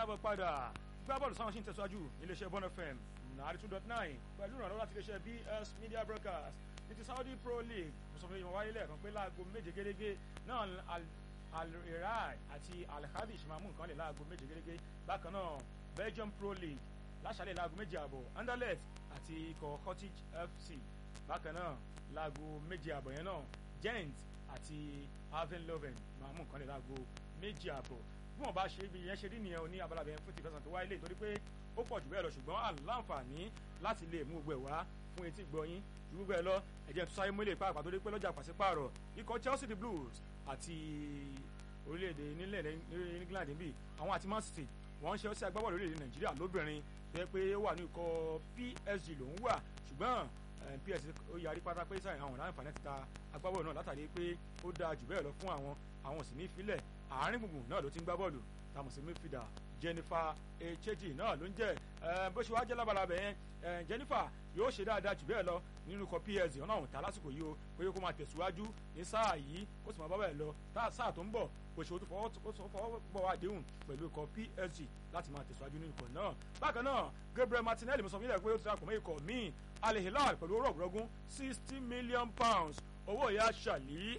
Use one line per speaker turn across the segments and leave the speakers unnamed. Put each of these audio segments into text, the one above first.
káàbọ̀ padà gbá bọ́ọ̀lù sáwọn ṣì ń tẹ̀síwájú iléeṣẹ́ Bond FM nàárí two dot nine pẹ̀lú ìrànlọ́wọ́ láti iléeṣẹ́ BS Media Broadcast ní ti Saudi Pro League mo sọ fún yín wáyé lẹ́ẹ̀kan pé láago méje gẹ́gẹ́ náà Al-Irai àti Al-Hadish máa mú nǹkan lè láago méje gẹ́gẹ́ bákan náà Belgium Pro League láṣàlẹ̀ láago méje àbọ̀ Anderlecht àti ikọ̀ Cottage FC bákan náà láago méje àbọ̀ yẹn náà Gent àti Haven Loven máa mú nǹkan lè láago méje àbọ̀ bí wọn bá ṣe ibi yẹn ṣe rí nìyẹn o ní abala bẹ̀rẹ̀ fún tìfẹsàn tó wáyé lè torí pé ó pọ̀ jù bẹ́ẹ̀ lọ ṣùgbọ́n àláǹfààní láti lè mú gbogbo ẹ̀ wá fún etí gbọ́yìn ju gbogbo ẹ̀ lọ ẹ̀jẹ̀ tó sáré mọ́lẹ̀ pàápàá tó dé pé lọ́jà pàṣípààrọ̀ ikọ̀ Chelsea the Blues àti orílẹ̀-èdè nílẹ̀ England níbí àwọn àti Man City wọ́n ń ṣe ọsẹ agbábọ́ọ̀lù orílẹ̀-èdè Nàìjíríà lóbìnrin tó yẹ pé ó wà ní ikọ̀ PSG lòún wà ṣùgbọ́n PSG ó yarí pátá pé sáyẹn àwọn láǹfààní ti ta agbábọ́ọ̀lù náà látàrí pé ó dáa jù bẹ́ẹ̀ lọ fún àwọn àwọn sì ní ìfilẹ̀ àárín gbùngbùn náà ló ti ń gbá bọ́ọ̀lù táwọn sì midfielder Jennifer Echeji náà ló ń jẹ́ bó ṣe wá jẹ́ lábalábẹ́ yẹn Jennifer yóò ṣe dáadáa jù bẹ́ẹ̀ lọ nínú ikọ̀ PSG ọ̀nà àwọn ta lásìkò yìí o pé kó máa tẹ̀síwájú ní sáà yìí kó sì máa bá bẹ́ẹ̀ lọ sáà tó ń bọ̀ kò ṣe ó fọwọ́ bọ̀ àdéhùn pẹ̀lú ikọ̀ PSG láti máa tẹ̀síwájú nínú ikọ̀ náà bákan náà Gabriel Martinelli mo sọ fún ilẹ̀ pé ó ti dàpọ̀ mọ́ ikọ̀ míì Al Hilal pẹ̀lú owó ọ̀gbọ̀rọ̀gún sixty million pounds owó ìyá ṣàlí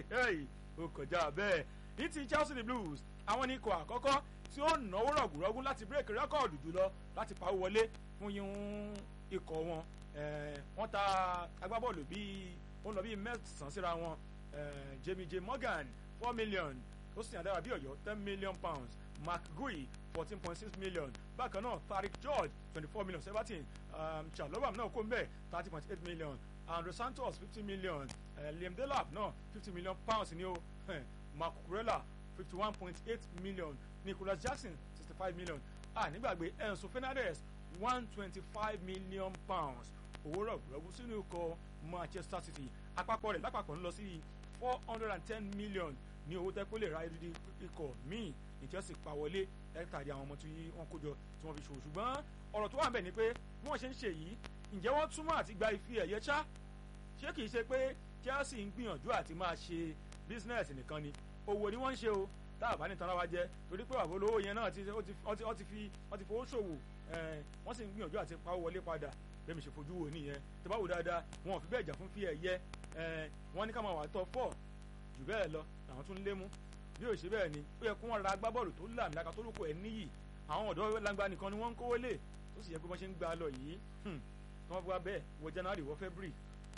ó kọjá bẹ́ẹ̀ ní ti Chelsea the Blues àwọn ní ikọ̀ àkọ́kọ́ tí ó náwó rọ̀gùrọ̀gùn láti bírèkì rẹ́kọ̀dù jùlọ láti pawó wọlé fún yín ikọ̀ wọn wọ́n ta agbábọ́ọ̀lù bíi ó ń lọ bíi mẹ́sàn-án síra wọn Jamie J Morgan four million ó sì yàn dára bí ọ̀yọ́ ten million pounds Mark Gui fourteen point six million bákan náà Tariq George twenty four million seventeen um, Chalobah náà kó ń bẹ̀ thirty point eight million Andrew Santos fifty million uh, Liam Delap náà fifty million pounds ní o Mark Kurela fifty one point eight million Nicholas Jackson sixty five million ah nígbàgbé Enzo Fernandez one twenty five million pounds owó rọ̀gbọ̀rọ̀gbọ̀ sínú ikọ̀ Manchester City àpapọ̀ rẹ̀ lápapọ̀ ń lọ sí four hundred and ten million ní owó tẹ́ kó lè ra ibi ikọ̀ míì ní Chelsea pa wọlé látàrí àwọn ọmọ tí wọ́n kó jọ tí wọ́n fi ṣòwò ṣùgbọ́n ọ̀rọ̀ tó wà ń bẹ̀ ni pé bí wọ́n ṣe ń ṣe yìí ǹjẹ́ wọ́n túmọ̀ àti gba ife ẹ̀yẹ ṣá ṣé kìí ṣe pé Chelsea ń gbìyànjú àti máa ṣe business nìkan ni owó ni wọ́n ń ṣe o tá a bá ní tanra wa jẹ torí pé àbò olówó yẹn náà ti fi wọ́n ti fowó ṣòwò wọ́n sì ń gbìyànjú àti pawó wọlé padà bẹ́ẹ̀ mi ṣe fojú wo nìyẹn tó bá wò dáadáa wọn ò fi bẹ́ẹ̀ jà fún fi ẹ̀yẹ wọ́n ní ká máa wà tọ́ fọ́ jù bẹ́ẹ̀ lọ làwọn tún lé mú bí ó ṣe bẹ́ẹ̀ ni ó yẹ kó wọ́n ra agbábọ́ọ̀lù tó là nílaka tó lóko ẹ̀ níyì àwọn ọ̀dọ́ langba nìkan ni wọ́n ń kówó lé tó sì yẹ pé wọ́n ṣe ń gbà lọ yìí tí wọ́n fi wá bẹ́ẹ̀ wọ January wọ February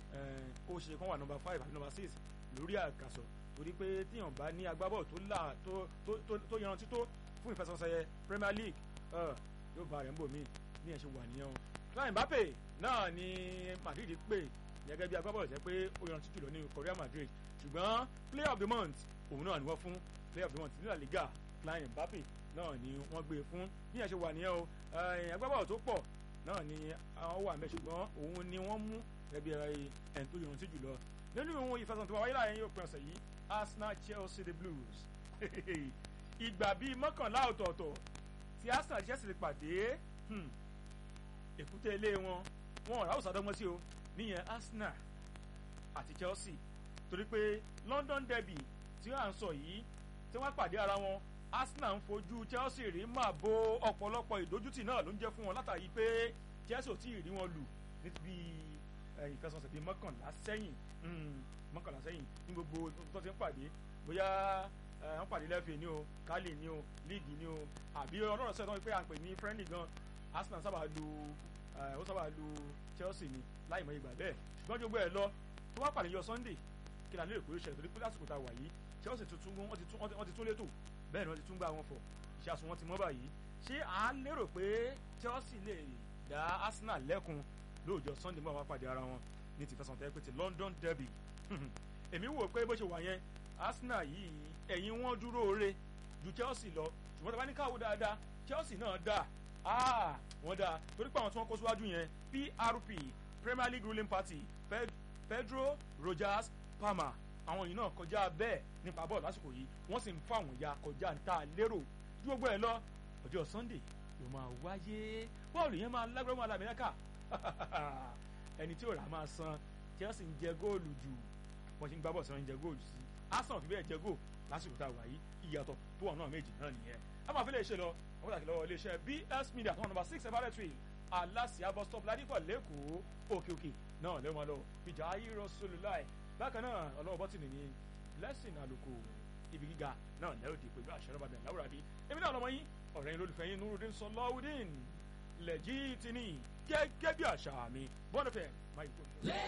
kó ṣe kán wà number five àti number six lórí àkàsọ̀ torí pé tíyàn bá ní agbábọ́ọ̀lù tó là tó yanrantí tó fún ìfẹsẹ̀wọnsẹ̀ Premier League yóò bá rẹ̀ ń bò mí ní ẹ̀ ṣe wà nìyẹn o Kylian Mbappe náà ni Madrid pè gẹ́gẹ́ bí agbábọ́ọ̀lù jẹ́ pé ó yanrantí jùlọ ní Real Madrid ṣùgbọ́n player of the month òun náà ni wọ́n fún player of the month ní La Liga Kylian Mbappe náà ni wọ́n gbé e fún bí ẹ̀ ṣe wà nìyẹn o agbábọ́ọ̀lù tó pọ̀ náà ni àwọn wà mẹ́ ṣùgbọ́n òun ni wọ́n mú gẹ́gẹ́ bí ẹni tó yanrantí jùlọ nínú ìwọ̀n ìfẹsẹ̀wọnsẹ̀ tó wáyé láàrin yóò pín ọ̀sẹ̀ yìí Arsenal Chelsea the Blues ìgbà bíi mọ́kànlá ọ̀tọ̀ọ̀tọ̀ tí Arsenal Chelsea lè pàdé èkúté ilé wọn wọn ọ̀rá òsàdọ́gbọ́n sí o níyẹn Arsenal àti Chelsea torí pé London derby tí wọ́n à ń sọ yìí tí wọ́n pàdé ara wọn Arsenal ń fojú Chelsea rí máa bo ọ̀pọ̀lọpọ̀ ìdójútì náà ló ń jẹ́ fún wọn látàrí pé Chelsea ò tí ì rí wọn lù níbi ìfẹsọ̀nsẹ̀ bíi mọ́kànlá sẹ́yìn mọ́kànlá sẹ́yìn ní gbogbo tó ti ń pàdé bóyá wọ́n pàdé lẹ́fẹ̀ẹ́ ni o kálí ni o líìgì ni o àbí ọlọ́run sẹ́yìn tó ń pè à ń pè ní friendly gan Arsenal sábà lu ó sábà lu Chelsea ni láì mọ ìgbà bẹ́ẹ̀ ṣùgbọ́n jogbo ẹ̀ lọ tó wá pàdé yọ Sunday kí la lérò pé ó ṣẹlẹ̀ torí pé lásìkò tá a wà yìí Chelsea tuntun wọ́n ti tún létò bẹ́ẹ̀ ni wọ́n ti tún gbá wọn fọ̀ ìṣàsùn wọn ti mọ́ báyìí ṣé à ń lérò pé Chelsea lè dá Arsenal lẹ́kun lóòjọ́ Sunday mọ́ àwọn pàdé ara wọn ní ti fẹsàn tẹ́ pé ti London derby èmi wò pé bó ṣe wà yẹn Arsenal yìí ẹ̀yìn wọn dúró re ju Chelsea lọ ṣùgbọ́n tí a bá ní káwọ́ dáadáa Chelsea náà dà ah wọ́n dà torí pé àwọn tí wọ́n kó síwájú yẹn PRP Premier League ruling party Pedro Rogers Palmer àwọn yìí náà kọjá bẹ́ẹ̀ nípa bọ́ọ̀lù lásìkò yìí wọ́n sì ń fún àwọn ya kọjá ń ta lérò ju gbogbo ẹ̀ lọ ọjọ́ Sunday ló máa wáyé bọ́ọ̀lù yẹn máa lágbára máa làmìlẹ́kà ẹni tí ò rà máa san Chelsea ń jẹ góòlù jù wọ́n ti ń gbá bọ̀ sí wọn ń jẹ góòlù sí Arsenal fi bẹ́ẹ̀ jẹ góò lásìkò tá a wà yìí ìyàtọ̀ tó wà náà méjì náà nìyẹn a máa fi lè ṣe lọ wọ́n pàtàkì lọ́wọ́ iléeṣẹ́ BS Media tó wà nọ́mbà six everett way aláṣìá bus stop ládìpọ̀ lẹ́kọ̀ọ́ òkè òkè náà lẹ́wọ̀n máa lọ ìjà ayé Rasulullah bákan náà ọlọ́wọ́ bọ́tìnì ní blessing àlùkò ibi gíga náà lẹ́yìn òdì pẹ̀lú àṣẹ rọ́bà bẹ̀rẹ̀ láwùrọ̀ àbí èmi náà lọ́mọ yín ọ̀rẹ́ yín lólùfẹ́ yín Nurudeen Sọláwùdín lẹ́jì tìní gẹ́gẹ́ bí àṣà mi bọ́ọ̀nùfẹ́ máa yí kó.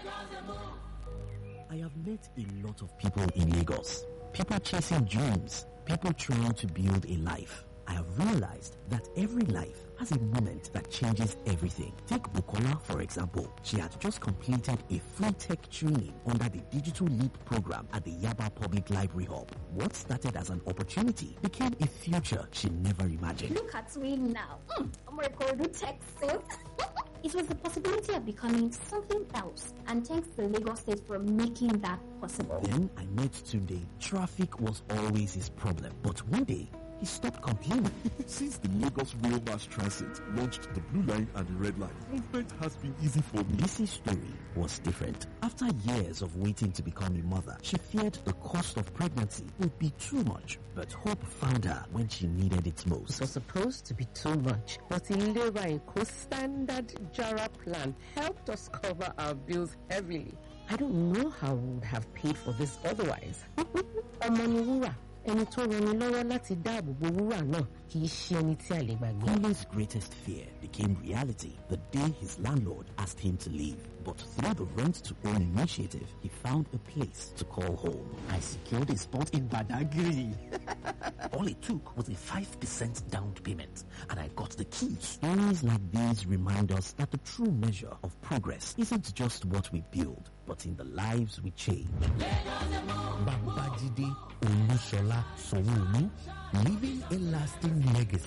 I have met a lot of people in Lagos. People chasing dreams, people trying to build a life. I have realized that every life has a moment that changes everything. Take Bukola, for example. She had just completed a full tech training under the Digital Leap program at the Yaba Public Library Hub. What started as an opportunity became a future she never imagined.
Look at me now. Mm, I'm recording tech sales. It was the possibility of becoming something else, and thanks to Lagos State for making that possible.
Then I met Tunde. Traffic was always his problem, but one day he stopped complaining.
Since the Lagos Rail Mass Transit launched the Blue Line and the Red Line, movement has been easy for me.
Lizzie's story was different. After years of waiting to become a mother, she feared the cost of pregnancy would be too much, but hope found her when she needed it
It
most.
was supposed to be too much, but Ilera Eco Standard Jara plan helped us cover our bills heavily. I don't know how we would have paid for this otherwise. Ọmọ ni wúrà, ẹni tó rani lọ́wọ́ láti dáàbò bo wúrà náà kì í ṣe ẹni tí a lè gbàgbé.
Colin's greatest fear became reality the day his landlord asked him to leave. But through the rent to own initiative, he found a place to call home. I secured a spot in Badagry. All it took was a 5% down payment, and I got the keys. Stories like these remind us that the true measure of progress isn't just what we build, but in the lives we change.
Babajide Olusola Sowolu, leaving a lasting legacy.